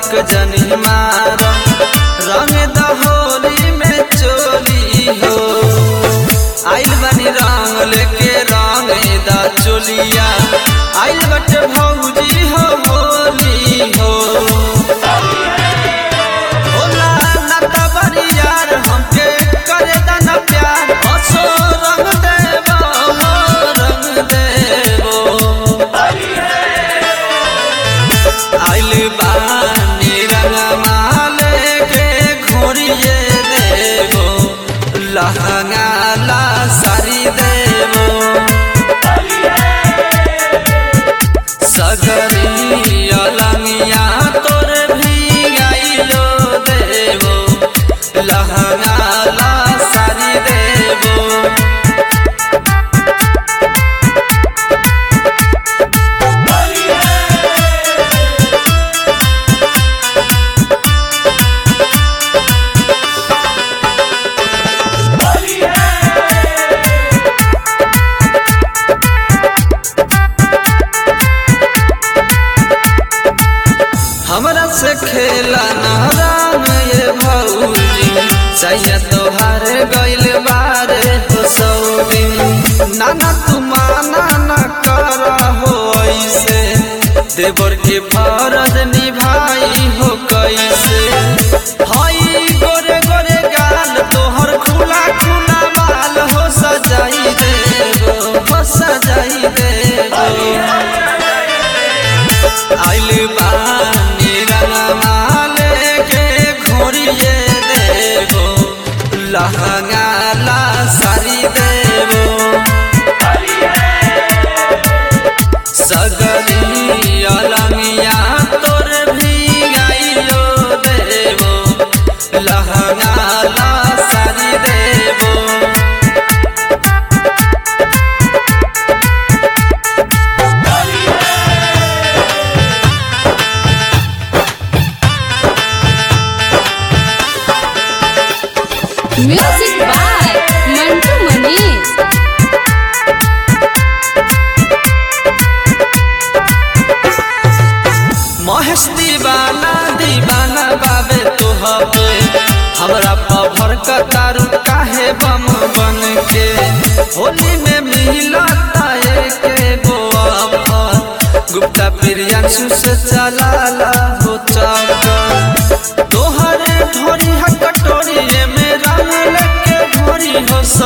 हक जनी मार रंग दहोली में चोली हो आइल बनी रंग लेके रंग दा चोलिया आइल बटे भौजी हो होली हो होला नाता बड़ी यार हमके करे दाना प्यार असो रंग देबो हो रंग देबो आइल बानी रंगमाले के घोरिए देबो लहंगा ला सारी देबो सगरी अलंगिया तोर भी आइलो देबो लहंगा ला सारी देबो हमरा से खेला नारायण ये भौजी सैया तोहार गइल बारे हो सौरी नाना तुमाना न कर हो ऐसे देवर के फरज निभाई हो कैसे हई गोरे गोरे गाल तोहर खुला खुला बाल हो सजाई देबो हो सजाई देबो आइल बानी रंगमाले के घोरिए देबो लहंगा ला सारी देबो सगरी अलंगिया तोर भी आइलो देबो लहंगा ला सारी देबो Music by Mantu Manish. Mahesh दीवाना दीवाना बाबे तुहबे हमरा पभर कतारू काहे बम बन के होली में मिलता के गोअफर गुप्ता प्रियांशु से चलाला हो चक्कर तोहरे ढोरी हकटोरी में रंग लेके भोरी हो